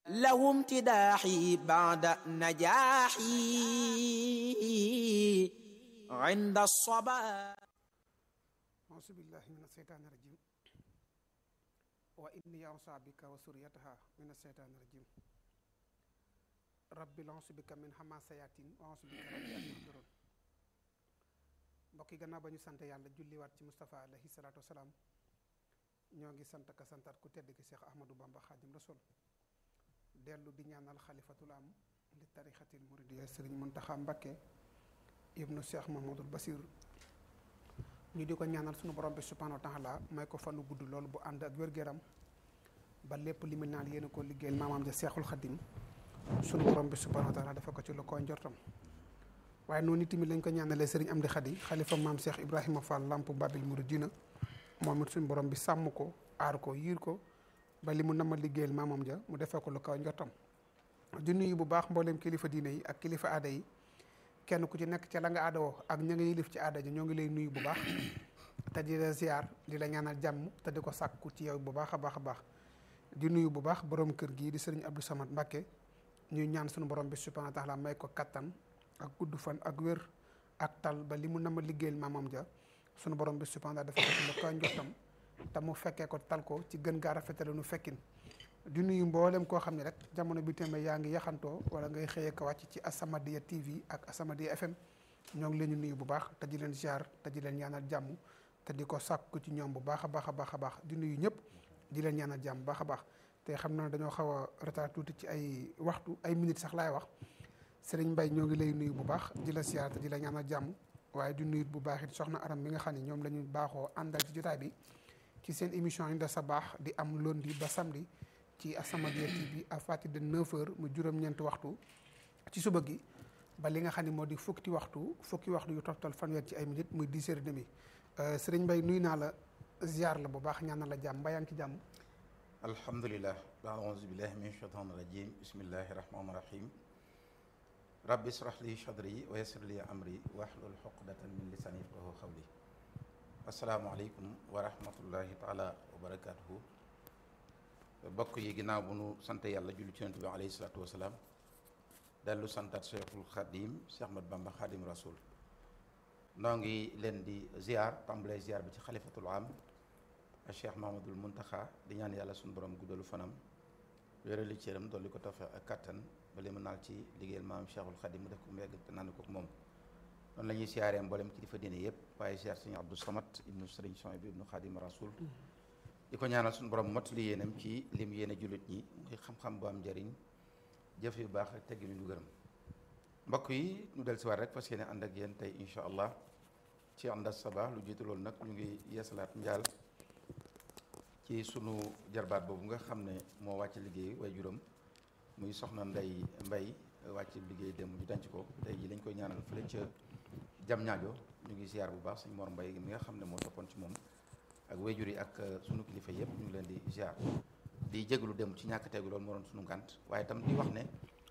له امتداحي بعد نجاحي عند الصبا أعوذ بالله من الشيطان الرجيم وإني أوصى بك وسريتها من الشيطان الرجيم رب أعوذ بك من حماسيات وأعوذ بك رب أن يحضرون mbokk yi gannaaw ba ñu sant yàlla julliwaat ci Moustapha alayhi salaatu wasalaam ñoo ngi sant ka santaat ku tedd ki Cheikh Ahmadou Bamba Xaadim Rasul dellu di ñaanal xalifatul am li tarixatil muridiya Sëriñ Muntaxa Mbakke ibnu Cheikh Mahmadul Basir ñu di ko ñaanal sunu borom bi subhanahu wa taala may ko fanu gudd loolu bu ànd ak wér-gu-yaram ba lépp li mu naan yéen a ko liggéeyal maamaam ja Seexul Xadim sunu borom bi subhanahu wa taala dafa ko ci lu ko njortam waaye noonu tamit lañ ko ñaanalee sëriñ Amdi Xadi xalifa maam Cheikh Ibrahima Fall Lamp Babil Mouridina moom it suñu borom bi sàmm ko aar ko yiir ko ba li mu nama liggéeyal maamam ja mu defee ko lu kaw njortam di nuyu bu baax mbooleem kilifa diine yi ak kilifa aada yi kenn ku ci nekk ca la nga aadawoo ak ña nga yilif ci aada ji ñoo ngi lay nuyu bu baax te di la ziar di la ñaanal jàmm te di ko sàkku ci yow bu baax a baax a baax di nuyu bu baax borom kër gii di sëriñ Abdou Samad Mbàkke ñuy ñaan suñu borom bi subhanahu wa taala may ko kattan ak gudd fan ak wér ak tal ba li mu nama liggéeyal maamam ja sunu borom bi subhanahu wa taala dafa ko lu koy njottam te mu fekkee ko tal ko ci gën gaa rafetale nu fekkin di nuyu mboolem koo xam ne rek jamono bi tamit yaa ngi yaxantoo wala ngay xëyee ko wàcc ci Asamadia TV ak Asamadia FM ñoo ngi leen di nuyu bu baax te di leen ziar te di leen ñaanal jàmm te di ko sàkku ci ñoom bu baax a baax a baax a baax di nuyu ñëpp di leen ñaanal jàmm bu baax a baax te xam naa dañoo xaw a retard tuuti ci ay waxtu ay minutes sax laay wax Sëriñ Mbay ñoo ngi lay nuyu bu baax di la ziar te di la ñaanal jàmm waaye di nuyu bu baax it soxna aram mi nga xam ne ñoom la ñu baaxoo àndal ci jotaay bi ci seen émission yi da sa baax di am lundi ba samedi ci As-Samadiyya TV à partir de 9h mu juróom-ñeenti waxtu ci suba gi ba li nga xam ne moo di fukki waxtu fukki waxtu yu toftal fanweer ci ay minutes muy 10 heures et demi Sëriñ Mbay nuyu naa la ziar la bu baax ñaanal la jàmm mbaa yaa ngi ci jàmm. alhamdulilah aouzu billahi min shaitan rajim bismillahi rahmani rahim rabbi israh li sadri wa yassir li amri wahlul uqdatan min lisani yafqahu qawli asalaamaaleykum wa rahmatullahi taala wa barakatuhu bokk yi ginnaaw bu nu sant yàlla julli ci yonent bi alayhi salaatu wasalaam dellu santaat cheikhul xadim cheikh ahmad bamba xadim rasul noo ngi leen di ziar tàmbalee ziar bi ci xalifatul am cheikh mahamadul muntaxa di ñaan yàlla suñu borom guddalu fanam wéerali cëram dolli ko tawfeex ak kattan ba li mu naal ci liggéeyal maam cheikhul xadim mu def ko mu yegg te naan ko moom noonu la ñuy siyaaree mboolem kilifa diine yëpp waaye siyaar sëñ abdou samat ibnu sëriñ son bi ibnu xadim rasul di ko ñaanal suñu borom mot li yéenam ci lim yéene jullit ñi muy xam-xam bu am njëriñ jëf yu baax ak teggi ñu gërëm mbokk yi ñu del si waat rek fas yéene ànd ak yéen tey incha allah ci ànd ak sabaa lu jiitu loolu nag ñu ngi yeesalaat njaal ci sunu jarbaat boobu nga xam ne moo wàcc liggéey way juróom muy soxna ndey mbay wàcc liggéey dem ñu denc ko tey ji lañ koy ñaanal fële ca jam ñaajo ñu ngi ziar bu baax suñ mor mbay mi nga xam ne moo toppoon ci moom ak wayjur yi ak sunu kilifa yëpp ñu ngi leen di ziar di jégalu dem ci ñàkk teegu loolu moo doon sunu ngànt waaye itam di wax ne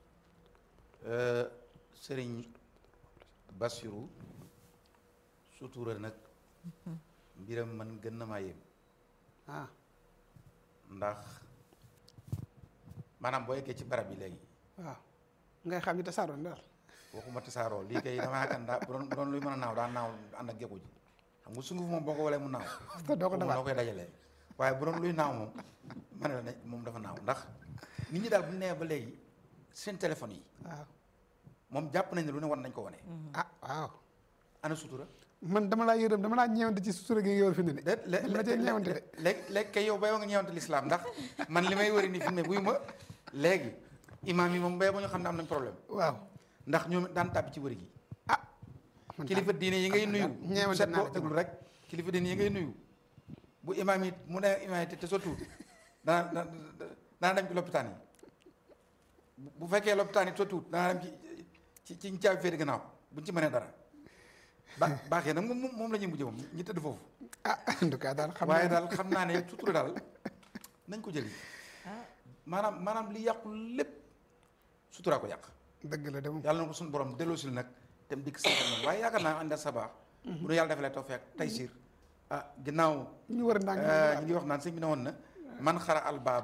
sëriñ Basiru sutura nag mbiram man gën na maa yéem ah ndax maanaam boo yeggee ci barab yi léegi waaw ngay xam ni tasaaroo daal. waxuma tasaaroo lii kay damaa yaakaar daa bu doon bu doon luy mën a naaw daa naaw ànd ak géku ji xam nga sunguf moom boo ko walee mu naaw te doo ko noo dafaat koy dajalee waaye bu doon luy naaw moom ma ne la ne moom dafa naaw ndax nit ñi daal bu ñu nee ba léegi seen téléphone yi waaw moom jàpp nañ ne lu ne war nañ ko wane ah waaw ana sutura man dama laa yërëm dama laa ñeewante ci sutura gi nga yor fi mu ne de de ma cee ñeewante de léegi léegi kay yow bay wa nga ñeewante lislaam ndax man li may wëri ni fi mu ne buy ma léegi imaam yi moom bay ba ñu xam ne am nañ problème waaw ndax ñoom daan tàbbi ci wëri gi ah man kilifa diine yi ngay nuyu ñeewante set naa ko la ci déglu moom. rek kilifa diine yi ngay nuyu bu imaam yi mu ne imaam yi te te sotul dana dana dana dem ci lopitaan yi bu- bu fekkee lopitaan yi sotul dana dem ci ci ci caabi féete gannaaw buñ ci mënee dara ba baaxee nag moom moom la ñuy mujj moom ñi tëdd foofu ah en tout cas daal xam waaye naa daal xam naa ne sutura daal nañ ko jëli maanaam maanaam li yàqu lépp sutura ko yàq dëgg la de moom yàlla na ko suñu borom delloosil nag te mu dikk sant moom waaye yaakaar naa ànd ak sabaax bu nu yàlla defalee tawfeex taysiir ah ginnaaw ñu war a ndànk ñu ngi wax naan sëñ bi ne woon na man xara al baaba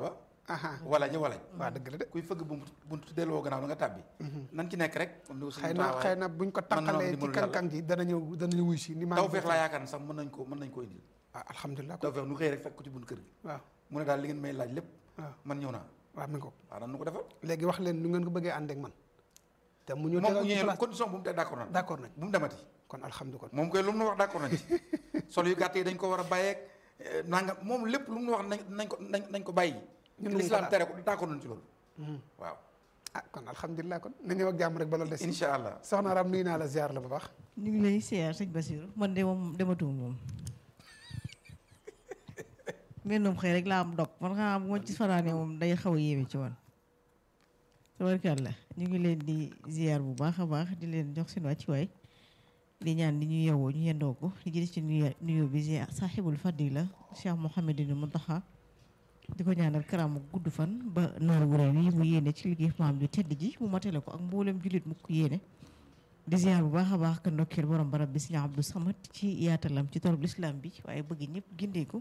aha wala ja walañ waa dëgg la de kuy fëgg buntu buntu delloo gannaaw da nga tàbbi nan ci nekk rek comme ni ko xëy suñu na taxawaay xëy na buñ ko mën na taqalee ci dimbalu yàlla. kankang ji dana ñëw dana ñëw wuy si ni maa taw ngi feex laa yaakaar ne sax mën nañ ko mën nañ ko indil ah alhamdulilah taw feex nu xëy rek fekk ko ci buntu kër gi waaw mu ne daal li ngeen may laaj lépp waaw man ñëw naa waaw mi ngi ko waaw nan nu ko defal léegi wax leen nu ngeen ko bëggee ànd ak man te mu ñëw moom tegal bu ci ñëwee place condition bu mu teg d'accord nañ d'accord nañ bu mu demati kon alhamdulilah kon moom koy lu mu nu wax d'accord nañ ci sol yu gàtt yi dañ ko war a bàyyeeg nanga moom lépp lu mu nu wax nañ nañ ko nañ nañ ko bàyyi Ñun lu mu ko l'islam daal. tere ko d'accord nañ ci loolu waaw ah kon alhamdulilah kon na ñëw ak jàmm rek ba loolu des incha allah soxna Ram nuyu naa la ziar la bu baax ñu ngi lay siyaar sëñ Basiru man de moom dematuma moom mbennum xëy rek laa am dog man xam bu ma ci fanaanee moom day xaw a yéeme ci man tabarkàlla ñu ngi leen di ziyaar bu baax a baax di leen jox seen wàccuwaay di ñaan di ñu yewoo ñu yendoo ko di jël ci nuyu nuyu bi ziyaar saaxibul fadila Cheikh Mouhamadine Muntaxa di ko ñaanal karaamu gudd fan ba noor wu rëy wi mu yéene ci liggéey maam ju tedd ji mu matale ko ak mboolem jullit mu ko yéene di ziar bu baax a baax ka ndokkeel borom barab bi Sëriñ Abdou Samad ci yaatalam ci torop lislaam bi waaye bëgg ñëpp gindeeku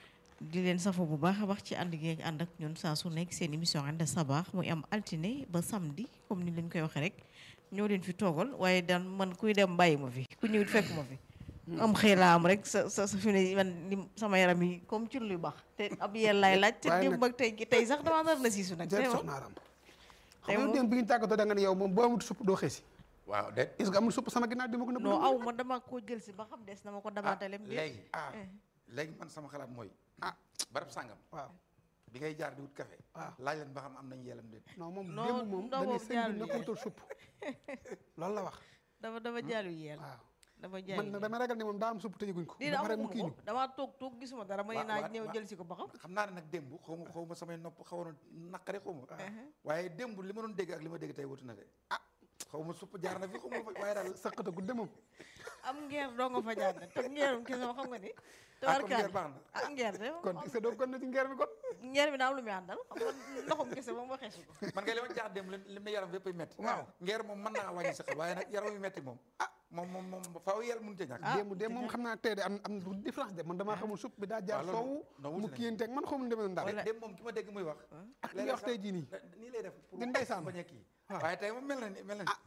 di leen safo bu baax a baax ci ànd gi ànd ak ñun saa su nekk seen émission ànd sabaax muy am altine ba samedi comme ni leen koy waxee rek ñoo leen fi toogal waaye daan man kuy dem bàyyi ma fi ku ñëwit fekk ma fi am xëy laa am rek sa sa sa fi ne man li sama yaram yi comme ci luy baax te ab yel laay laaj te waaye démb ak tey tey sax damaa nar na siisu nag jërëjëf vraiment. soxna Ram tey xam nga moom- démb bi ñu tàggatoo da nga ne yow moom boo amut supp doo xeesi waaw de est-ce que amul supp sama ginnaaw di ma ko nëbb non aw ma dama koo jël si ba xam des na ma ko dabaatalem déet léegi ah léegi man sama xalaat mooy ah barab sàngam waaw bi ngay jaar di wut café waaw. laaj leen ba xam am nañ yelam déet non moom Non, démb moom ndaw dañuy boobu sëñ bi jaarul na ko yoon. wutal supp loolu la wax dafa dafa jaalu yeel waaw dafa jaalu man nag dama ragal ne moom daa am supp te yëguñ ko lii ba da pare mu amaguma kii ñu ko damaa toog toog gisuma dara ma ne Wa- naa wa- ñëw wa- jël si ko ba xam xam naa ne nag démb xaw ma xaw ma samay nopp xawoon na naqari xaw ma waaye démb li ma doon dégg ak li ma dégg tey wutu na de ah xaw ma supp jaar na fi xaw ma fa waaye daal saqata gudde moom am ngeer doo nga fa jaar nag te ngeerum kese ma xam nga ni ah kon tabarkaale ngeer baax na ah ngeer de kon est-ce que doo kon na ci ngeer bi kon ngeer bi daa am lu muy àndal xam nga ndoxum kese moom waxee su ko man ngay li ma jaar démb li li mu ne yaram yëpp ay metti Waaw. ngeer moom mën naa wàññi sa xel waaye nag yaram yu metti moom ah moom moom moom faaw yel mënu ca ñàkk Ah, démb de moom xam naa tey de am am lu différence de man damaa xamul supp bi daa jaar waaw loolu soowu non mu wuti nañ. kiyanteeg man xamul demee ndax Wala- démb moom ki ma dégg muy wax ak li nga wax tey jii nii nii lay def pour di ndeysaan. bañ a kii waaw. waaye tey moom mel na ni mel na ni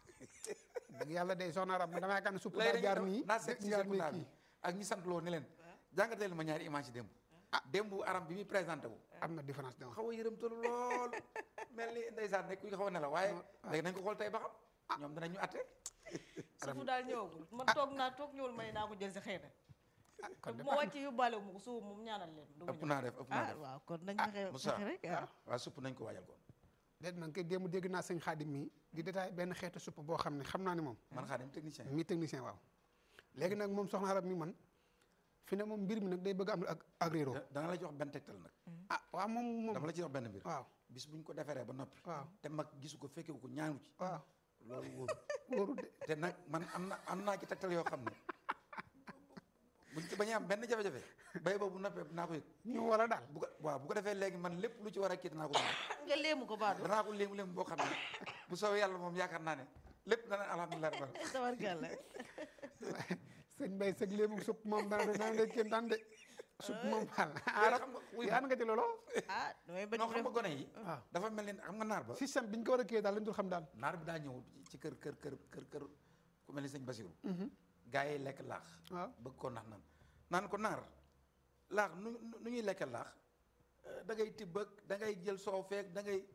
dëgg yàlla de soxna Ram man damaa yaakaar ne supp lay daa jaar nii naa seet si jaar seet nii naa kii bi ak ñi sant loo ni leen jàngateel ma ñaari image yi démb ah démb aram bi muy présenté wu am na différence de xaw a yërëmtalu lool mel ni ndeysaan rek kuy xaw a ne la waaye léegi nañ ko xool tey ba xam ñoom danañ ñu atte suufu daal ñëwagul man toog naa toog ñëwul ma ne naa ko jël si xëy na te kon bu de ma wàccee yóbbaale wu ma ko suuf moom ñaanal leen du ma ëpp ñëw. naa def ëpp naa ah def waaw kon nañ fexe Moussa. fexe rek waaw waaw supp nañ ko waajal ko déet man kay démb dégg naa sëñ Xaadim mii di détaillé benn xeetu supp boo xam ne xam naa ne moom man xaa dem technicien mi technicien waaw léegi nag moom soxna Ram mi man fi ne moom mbir mi nag day bëgg am ak ak réeroo da- dana la jox benn tegtal nag ah waaw moom moom dama la ci jox benn mbir waaw bis buñ ko defaree ba noppi waaw te mag gisu ko fekkewu ko ñaanu ci waaw loolu wóoru wóoru de te nag man am na am naa ci tegtal yoo xam ne buñ ci bañee am benn jafe-jafe bay boobu noppee dinaa ko yëg ñu war a daal bu ko waaw bu ko defee léegi man lépp lu ci war a kii danaa ko dund nga léemu ko baadu danaa ko léemu léemu boo xam ne bu soobee yàlla moom yaakaar naa ne lépp dana alhamdulilah rabbil alamin tabarkàlla sëñ Mbaye sëg léegi supp moom dana dana de kéem daan de supp moom faal Léegi xam nga wuy yaan nga ci loolu ah damay bañ non mu xam nga def gone yi waaw dafa mel ni xam nga naar ba système bi ñu ko war a kii daal lañ dul xam daal naar bi daa ñëw ci kër kër kër kër kër ku mel ni sëñ Basiru gaa yi lekk laax waaw bëgg ko nax naan naan ko naar laax nu nu ñuy lekke laax Eh, da ngay tibb ak da ngay jël soow feek da ngay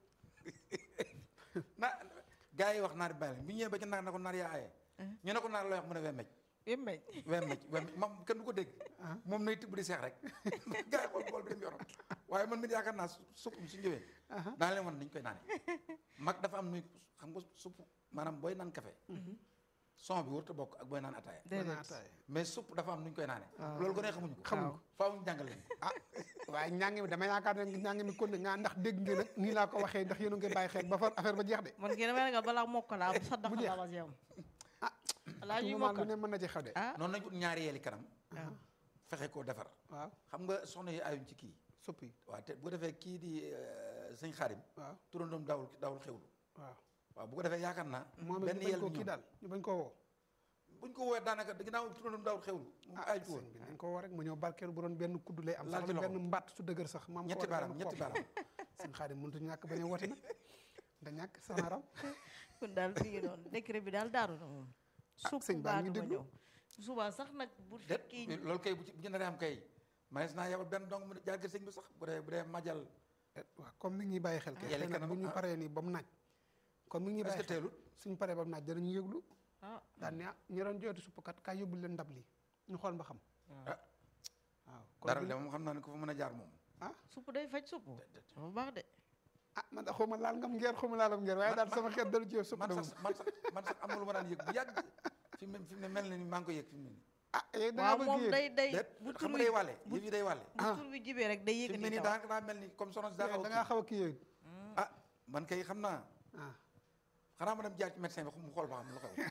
na gaa yi wax naar bi bàyyi leen bu ñëwee ba ci naar na ko naar yaa aye ñu ne ko naar looy wax mu ne wemej yéen wemej wemej moom kenn du ko dégg moom nay tibb di seex rek gaa yi xool bool bi dem yoonam waaye man mit yaakaar naa su supp su ñëwee daan leen wan niñ koy naane mag dafa am nuy xam nga supp maanaam booy naan café son bi warut a bokk ak booy naan ataaya mën naa déedéet ataaya mais supp dafa am nuñ koy naane loolu gone xamuñu ko xamuñu ko. faaw ñu jàngal leen ko ah waaye ñaangi mi dama yaakaar ne ñaangi mi kon ne nga ndax dégg ngeen nag nii laa ko waxee ndax yéen a ngi koy bàyyi xel ba far affaire ba jeex de man kii damay ragal balaa mokk laa saddax Mu jeex. la was yow ah balaa tout ñuy moment lu mokkal ne mën na ci xew de ah noonu lañ ut ñaari yeeli kanam waaw fexe koo defar waaw xam nga soxna yi ayuñ ci kii supp yi waaw te bu ko defee kii di euh, sëñ xaadim waaw turandoom daawul daawul xewlu waaw waaw bu ko defee yaakaar naa moom it benn ñu bañ yel koo bi kii ñëw daal ñu bañ koo woo buñ ko woowee daanaka ginnaaw turandoom daawul xewlu mu ah aay ci sëñ woon bi nañ ko woo rek mu ñëw barkeelu bu doon benn kudd lay am Laal sax ci la loxo. benn mbatt su dëgër sax maam ñetti baaraam ñetti baaraam sëñ Xaadim mënut ñàkk bañ a woote nag da ñàkk soxna Aram kon daal mi ngi noonu décret bi daal daaru na moom supp sëñ baa ngi baatu ma déglu. ñëw suba sax nag bu déet fekkee loolu kay bu ci bu ñu naree am kay manees naa yabal benn dong mu jaar kër sëñ bi sax bu dee bu dee majal waaw comme mi ngi ñuy bàyyi xel kay Yàlla xëy na kanam, bu ñu ah. paree nii ba mu naaj comme mi ngi ñuy est-ce bàyyi que xel teelut suñu paree ba mu naaj danañu yëglu ah daan ne ah ñu doon jooytu suppkat kaay yóbbul leen ndab li ñu xool ba xam ah waaw kon dara bu- de moom xam naa ne ko fa mën a jaar moom supp day faj supp dafa baax de ah man da xaw ma laal ngam ngeer xaw ma laalam ngeer waaye daal sama xeet dalu ci yow supp man de moom sax man sax man sax am na lu ma daan yëg bu yàgg fi mu ne fi mu ne mel na ni maa ngi koy yëg fi mu ne nii ah yow da waaw ngaa moom bëgg day day déet bu xam tur nga wi day wàlle yëf yi day wàlle bu tur wi jibee rek day fi mu ne yëkkati nii taw daa daa mel ni comme soxna si daa xaw da a ngaa kii. xaw a kii yooyu ah man kay xam naa ah xanaa ma dem jaar ci médecin bi mu xool ba xam lu xew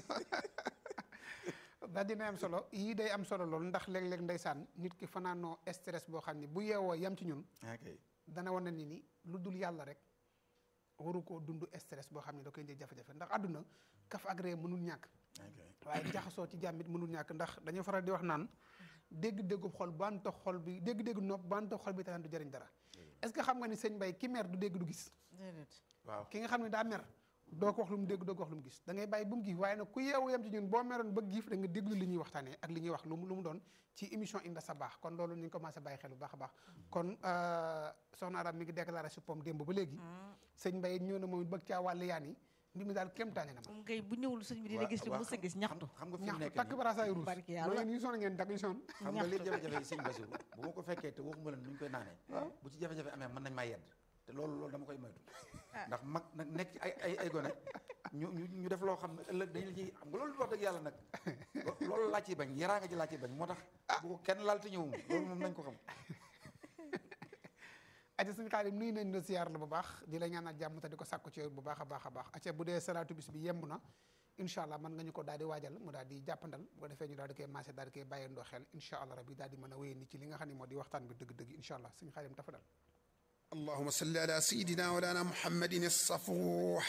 daal dina am solo yii day am solo lool ndax léeg-léeg ndeysaan nit ki fanaanoo stress boo xam ne bu yeewoo yam ci ñun ok dana wane ni ni lu dul yàlla rek waru koo dund stress boo xam ne da koy indi jafe-jafe ndax àdduna kaf ak ree mënul ñàkk ok waaye jaxasoo ci jàmmit mënul ñàkk ndax dañoo faral di wax naan dégg-déggu xol banta xol bi dégg-déggu nopp banta xol bi tanaan du jëriñ dara est-ce que xam nga ni sëñ Mbay ki mer du dégg du gis déedéet waaw ki nga xam ne daa mer doo ko wax lu mu dégg doo ko wax lu mu gis da ngay bàyyi bu mu giif waaye nag ku yeewu yam ci ñun boo meroon ba giif da nga déglu li ñuy waxtaanee ak li ñuy wax lu mu lu mu doon ci émission Inda Sabaax kon loolu ñu ngi commencé bàyyi xel bu baax a baax kon euh, soxna Arame mi ngi déclaré si pom démb ba léegi sëñ Mbay ñëw na moom it bëgg caa wàll yaan yi mbir mi daal kéemtaane na ma moom kay bu ñëwul sëñ bi dina gis li waaw mës a gis ñaxtu xam nga fi mu ñaxtu nekk takk nii baraasaay ruus barki ma yàlla. ngeen ñu sonn ngeen takk ñu sonn xam nga li ñaxtu. jafe-jafe yi sëñ Basiru bu ma ko fekkee te waxuma leen nu ñu koy naanee bu ci jafe-jafe amee mën nañ maa yedd te loolu loolu dama koy moytu ndax mag nag nekk ci ay ay ay gone ñu ñu ñu def loo xam ne ëllëg dañu la ciy xam nga loolu wax dëgg yàlla nag lo- loolu laa ciy bañ yaraa nga ci laa ciy bañ moo tax bu ko kenn laal te ñëwum loolu moom nañ ko xam aca suñu xaalim nuyu nañ la siyaar la bu baax di la ñaanal jàmm te di ko sàkku ci yow bu baax a baax a baax aca bu dee salaatu bis bi yemb na incha allah mën nga ñu ko daal di waajal mu daal di jàppandal bu ko defee ñu daal di koy maase daal di koy bàyyee ndoo xel incha allah rabbi daal di mën a wéyee ni ci li nga xam ne moo di waxtaan bi dëgg-dëgg incha allah suñu xaalim dafa dal اللهم صل على سيدنا ولانا محمد الصفوح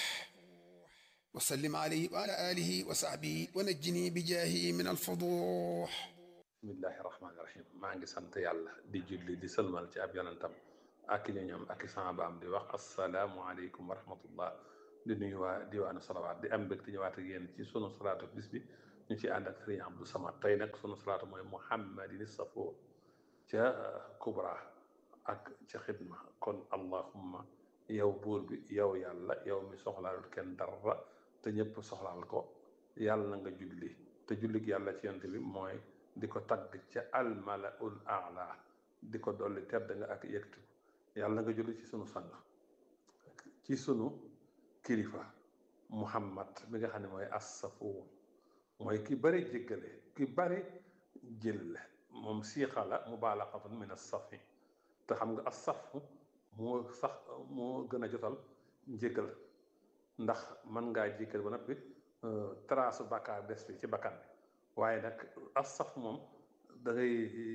وسلم عليه وعلى آله وصحبه ونجني بجاهه من الفضوح bismillahi rahmaani rahim maa ngi sant yàlla di julli di sëlmal ci ab yonentam ak ñoñam ak saabaam di wax asalaamualeykum wa rahmatullah di nuyu waa diwaanu salawaat di am mbégte ñëwaat ak yéen ci sunu salaatu bis bi ñu ci ànd ak sëriñ Abdou Samad tey nag sunu salaatu mooy muhammadin safo ca kubra ak ca xidma kon allahumma yow buur bi yow yàlla yow mi soxlaalul kenn dara te ñëpp soxlaal ko yàlla na nga julli te jullig yàlla ci yonent bi mooy di ko tagg ca almalaul aala di ko dolli tedd nga ak yëgtu yàlla nga julli ci sunu sang ci sunu kilifa muhammad mi nga xam ne mooy assafuur mooy ki bari jéggale ki bari jëlle moom siixa la mubaalaqatun min assafi te xam nga assafu moo sax moo gën a jotal njéggal ndax mën ngaa jéggal ba noppi trace bakkaar des fi ci bakkan bi waaye nag asaf moom da ngay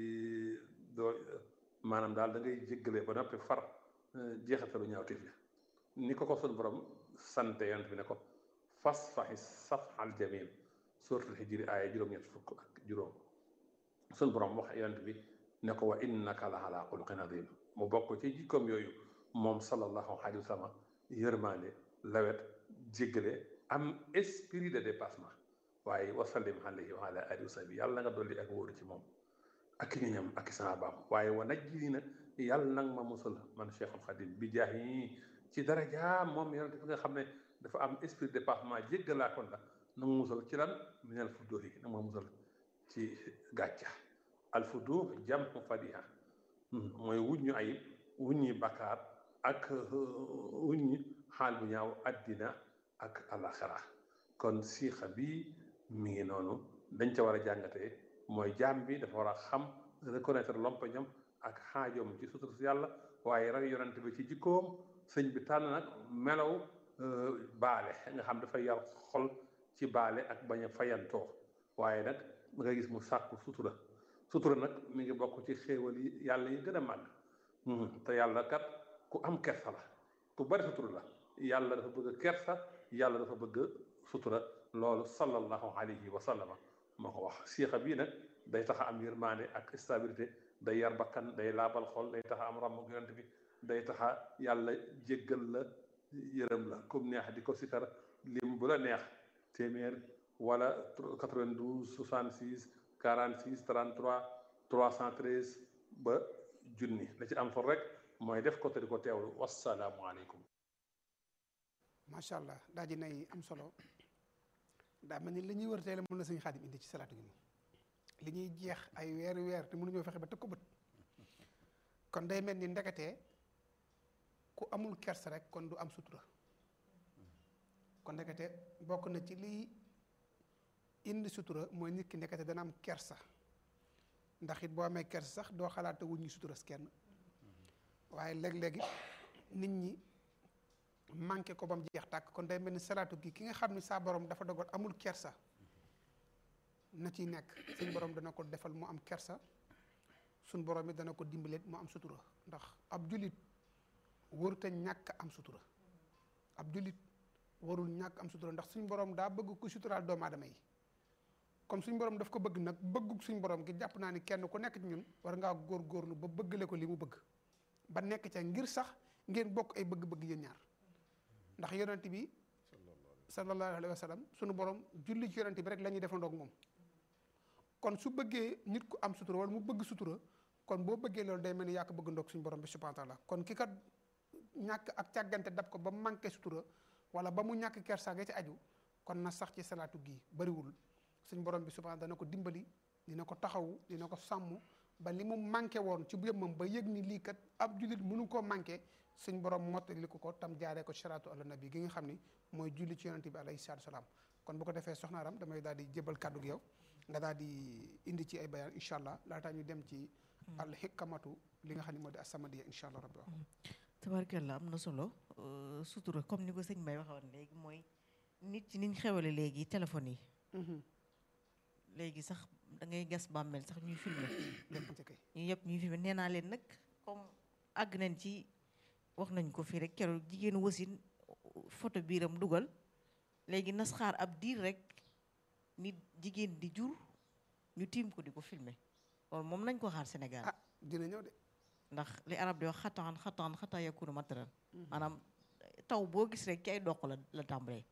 doo maanaam daal da ngay jéggale ba noppi far jeexatalu ñaawteef ya ni ko ko sun borom sante yonent bi ne ko fas faxi saf al jamil suratul hijri aaya juróom-ñett fukk ak juróom sun borom wax yonent bi ne ko wa innaka la ala xuluqin adim mu bokk ci jikkoom yooyu moom sallallahu alayhi wa sallam yërmaande lawet jéggale am esprit de dépassement waaye wasallim alayhi wa ala alihi wa sahbi yàlla nga dolli ak wóoru ci moom ak ñoñam ak saabaam waaye wa najjini na yàlla nag ma musal man cheikhul xadim bi jaax yi ci daraja moom yonent bi nga xam ne dafa am esprit de dépassement jéggalaa kon la na ma musal ci lan minal fuddóor yi na ma musal ci gàcca al fuddóor jam fadiha mooy wuññu ayib wuññi bakkaar ak wuññi xaal bu ñaaw addina ak alaxira kon siixa bi mi ngi noonu dañ ca war a jàngatee mooy jaam bi dafa war a xam reconnaître lompañam ak xaajoom ci sutur si yàlla waaye rek yonent bi ci jikkoom sëñ bi tànn nag melaw baale nga xam dafay yar xol ci baale ak bañ a fayantoo waaye nag da nga gis mu sàkku sutura sutura nag mi ngi bokk ci xéewal yi yàlla yi gën a màgg te yàlla kat ku am kersa la ku bari sutura la yàlla dafa bëgg kersa yàlla dafa bëgg sutura loolu sallallahu alayhi wa sallama moo ko wax siixa bii nag day tax a am yërmaande ak stabilité day yar bakkan day laabal xol day tax a am ràmm yonent bi day tax a yàlla jéggal la yërëm la comme neex di ko sikar lim bu la neex téeméer wala 92 66 46 33 313 ba junni la ci am solo rek mooy def ko te di ko teewlu wasalaamualeykum. macha allah daa ji nay am solo daa mel ni li ñuy wër tey la mën la sëñ xaadim indi ci salaatu gi li ñuy jeex ay weeri weer te mënuñoo fexe ba tëg ko bët kon day mel ni ndeketee ku amul kersa rek kon du am sutura kon ndekete bokk na ci liy indi sutura mooy nit ki ndekete dana am kersa ndax it boo amee kersa sax doo xalaata wuñ ñi suturas kenn waaye léeg-léegi nit ñi manqué ko ba mu jeex tàkk kon day mel ni salaatu gi ki nga xam ni saa borom dafa dogal amul kersa na ciy nekk suñ borom dana ko defal mu am kersa suñ borom it dana ko dimbalee mu am sutura ndax ab julit warut a ñàkk am sutura ab julit warul ñàkk am sutura ndax suñ borom daa bëgg ku suturaal doomu aadama yi comme suñ borom daf ko bëgg nag bëggug suñ borom gi jàpp naa ni kenn ku nekk ci ñun war ngaa góorgóorlu ba bëggale ko li mu bëgg ba nekk ca ngir sax ngeen bokk ay bëgg-bëgg yéen ñaar ndax yonent bi sallallahu alayhi wa sallam sunu borom julli ci yonent bi rek la ñuy defandoog moom kon su bëggee nit ku am sutura wala mu bëgg sutura kon boo bëggee loolu day mel ni yaa ko bëgg ndoog suñu borom bi subhanahu wa taala kon ki kat ñàkk ak càggante dab ko ba mu manqué sutura wala ba mu ñàkk kersa ga ci aju kon na sax ci salaatu gii bariwul suñu borom bi subhanahu dana ko dimbali dina ko taxawu dina ko sàmm ba li mu manqué woon ci yëmmam ba yëg ni lii kat ab jullit mënu koo manqué suñ borom mottali ko ko tam jaaree ko salaatu ala nabi gi nga xam ni mooy julli ci yonente bi alayhi salaatu salaam kon bu ko defee soxna Aram damay daal di jébal kàddu gi yow nga daal di indi ci ay bayaan incha allah laataa ñu dem ci al hikkamatu li nga xam ne moo di asamadiya incha allah rabbi wax tabarkalla am na solo sutura comme ni ko sëñ Mbaye waxoon léegi mooy nit ci niñ xewale léegi téléphone yi léegi sax da ngay gas bàmmeel sax ñuy filmer lépp ci kay ñu yëpp ñuy filmer nee naa leen nag comme àgg nañ ci wax nañ ko fii rek keroog jigéenu wasin photo biiram dugal léegi nas xaar ab diir rek nit jigéen di jur ñu tiim ko di ko filmer loolu moom nañ ko xaar Sénégal ah dina ñëw de ndax li arab di wax xataan xataan xataa yakunu mataran maanaam taw boo gis rek ci ay doq la la tàmbalee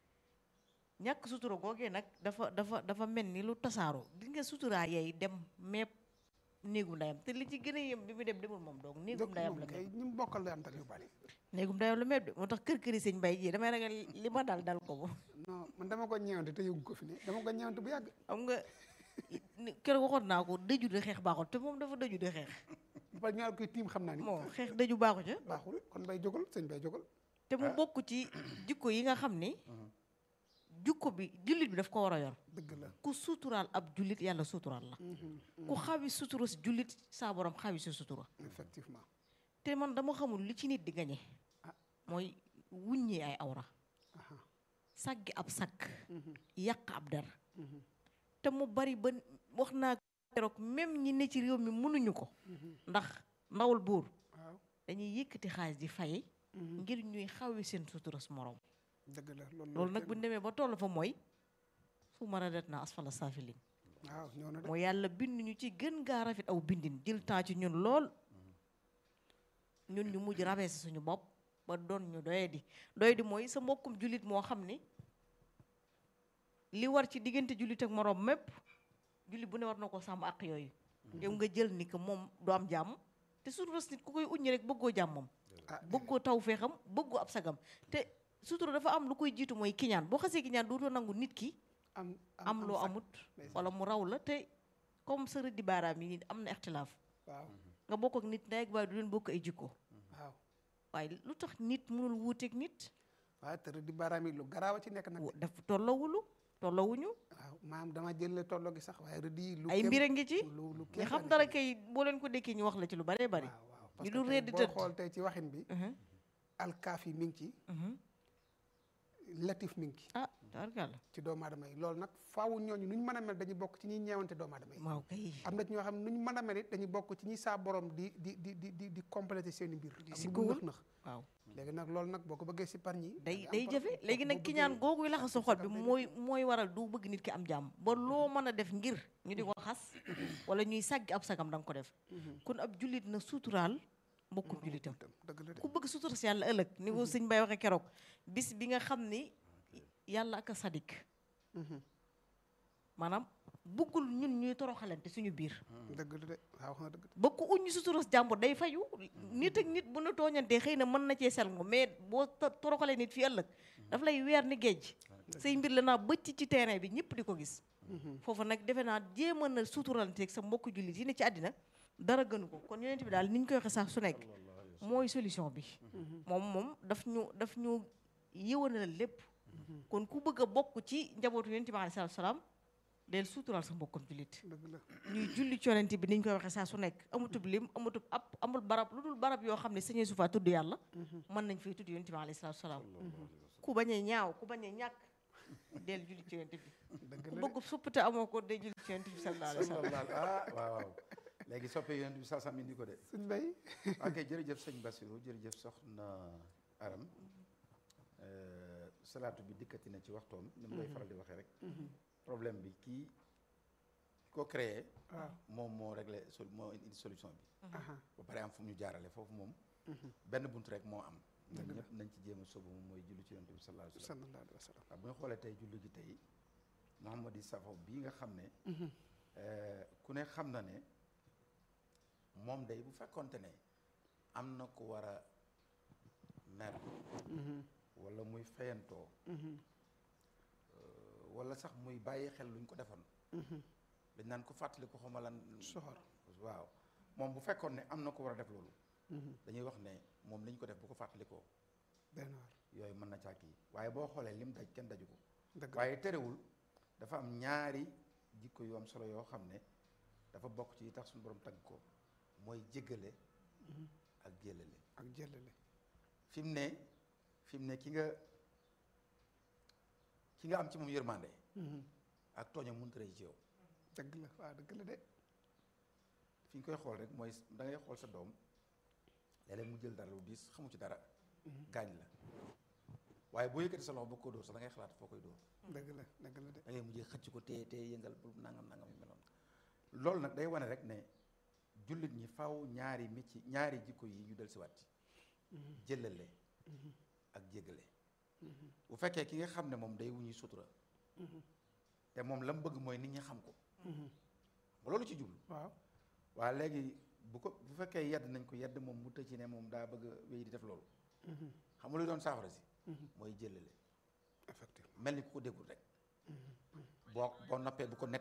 ñàkk sutura googee nag dafa dafa dafa mel ni lu tasaaroo gis nga suturaa yeey dem mepp néegum ndayam te li ci gën a yem bi mu dem demul moom donc néegum ndayam la kay mepp ñu bokkal la am tal yu bari néegum ndayam la mepp de moo tax kër këri sëñ Mbay ji damay ragal li ma dal dal ko moom non man dama ko ñeewante te yëgu ko fi ne dama ko ñeewante bu yàgg xam nga ni- keroog waxoon naa ko dëju de xeex baaxul te moom dafa dëju de xeex ba pare ñaar koy tiim xam naa ni moo xeex dëju baaxu ca baaxul kon bay jógal sëñ bay jógal te mu bokk ci jikko yi nga xam ni jikko bi jullit bi daf ko war a yor dëgg la ku suturaal ab jullit yàlla suturaal la ku xawi sutura si jullit saa borom xawi si sutura effectivement te man dama xamul li ci nit di gañe Ah. mooy wuññi ay awra aha saggi ab sakk yàq ab der te mu bari ba wax naa keroog même ñi ne ci réew mi mënuñu ko ndax ndawul buur waaw dañuy yëkkati xaalis di fay ngir ñuy xawi seen sutura su morom dëgg la loolu loolu nag bu ñu demee ba toll fa mooy fu ma radet na asfala saafilin waaw ñëw na de mooy yàlla bind ñu ci gën gaa rafet aw bindin jël temps ci ñun lool ñun ñu mujj rabeese suñu bopp ba doon ñu doyadi doyadi mooy sa mbokkum jullit moo xam ni li war ci diggante jullit ak moroom mépp jullit bu ne war na ko sàmm ak yooyu yow nga jël ni que moom du am jàmm te sutura nit ku koy uññi rek bëggoo jàmmam ah bëggoo taw feexam bëggoo ab sagam te sutura dafa am lu koy jiitu mooy kiñaan boo xasee kiñaan dootoo nangu nit ki am am loo sax. amut ndeysaan. wala mu raw la te comme sa rëddi baaraam yi am na ixtilaaf waaw nga bokk ak nit ndey ak baay du leen bokk ay jikko waaw waaye lu tax nit mënul wuuteeg nit waaye te di baaraam yi lu garaaw a ci nekk nag wa- daf tolloowulu tolloowuñu waaw maam dama jël tolloo gi sax waaye rëdd yi lu ay kéem- mbir a ngi ci lu lu nga kéem xam tane dara ci. kay boo leen ko dékkee ñu wax la ci lu baree bari waaw waaw parce ñu que dul tey ree di boo tëdd xool tey ci waxin bi Mhm, alkaaf yi mi ngi ci mhm. latif mi ngi ci ah tabarkàlla ci doomu aadama yi loolu nag faawu ñooñu nu ñu mën a mel dañuy bokk ci ñuy ñeewante doomu aadama yi waaw kay am na ci ñoo xam ne nu ñu mën a mel it dañuy bokk ci ñi saa borom di di di di di di complété seen i mbir Di am sikkowul. nëx nëx waaw léegi nag nag loolu nag boo ko bëggee si par ñi day day jafe léegi nag ki ñaan googu laxa sa xol bi mooy mooy waral du bëgg nit ki am jàmm ba loo mën a def ngir ñu di ko xas wala ñuy sàggi ab sagam da nga ko def kon ab jullit na suturaal mbokkum jullitam dëgg la de ku bëgg sutura si yàlla ëllëg ni ko sëñ Bay waxee keroog bis bi nga xam ni yàlla ak a sadik maanaam bëggul ñun ñuy toroxalante suñu biir dëgg la de waaw wax na dëgg de ba ku uñu sutura jàmbur day fayu nit ak nit bu na tooñantee xëy na mën na cee selngo mais boo to- toroxalee nit fii ëllëg daf lay weer ni géej say mbir la naa bëcc ci terrain bi ñëpp di ko gis foofu nag defe naa jéem a na suturanteeg sa mbokk jullit yi ne ci àddina dara gënu ko kon yonent bi daal ni ñu koy waxee sax su nekk mooy solution bi moom moom daf ñu daf ñu yëwanal lépp kon ku bëgg a bokk ci njabootu yonent bi alayhi salaatu salaam del sutural sa mbokkam jullit dëgg la ñuy julli ci yonent bi ni ñu koy waxee saa su nekk amutub lim amutub ab amul barab lu dul barab yoo xam ne sañee su faa tudd yàlla mën nañ fay tudd yonent bi alayhi salaatu salaam ku bañ a ñaaw ku bañ a ñàkk del julli ci yonent bi dëgg ku la bëgg supp te amoo ko day julli ci yonent bi sallallahu alayhi wa sallam ah waaw waaw léegi soppe yonent bi saa sam indi ko de suñ bay ok jërëjëf sëñ Bassirou jërëjëf soxna Aram Euh, salaatu bi dikkati na ci waxtoom ni mu koy faral di waxee rek problème bi kii ko créé waaw moom moo réglé sol moo indi solution bi aha ba pare am fu mu ñu jaarale foofu moom benn bunt rek moo am ñun ñëpp nañ ci jéem a sóobu moom mooy julli ci yonent bi sallallahu alayhi wa sallam sallallahu alayhi wa sallam waaw bu ñu xoolee tey julli gi tey Mouhamadi Safo bii nga xam ne euh, ku ne xam na ne moom day bu fekkonte ne am na ku war a mer wala muy fayantoo euh, wala sax muy bàyyi xel luñ ko defoon dañ naan ko fàttali ko xawma lan soxor waaw moom bu fekkoon ne am na ko war a def loolu dañuy wax ne moom liñ ko def bu ko fàttalikoo benn waar yooyu mën na càkk yi waaye boo xoolee lim daj kenn daju ko dëgg la waaye terewul dafa am ñaari jikko yu am solo yoo xam ne dafa bokk ci yi tax suñu borom tagg ko mooy jéggale ak jëlale ak jëlale fi mu ne fi mu ne ki nga ki nga am ci moom yërmande ak tooñam mënut a rëy ci yow dëgg la waaw dëgg la de fi ñu koy xool rek mooy da ngay xool sa doom léeg-léeg mu jël dara lu diis xamu ci dara gaañ la waaye boo yëkkati sa loxo ba ko dóor sax da ngay xalaat foo koy dóor dëgg la dëgg la de da ngay mujjee xëcc ko téye téye yëngal bu nangam nangam yu meloon loolu nag day wane rek ne jullit ñi faw ñaari micci ñaari jikko yi ñu del siwaat ci jëlale ak jéggale bu fekkee ki nga xam ne moom day wuñuy sutura te moom la mu bëgg mooy nit ñi xam ko ba loolu ci jublu waaw waaye léegi bu ko bu fekkee yedd nañ ko yedd moom mu tëj ci ne moom daa bëgg a wéy di def loolu xam nga luy doon saafara si mooy jëlale effectivement mel ni ku ko déggul rek boo boo noppee bu ko net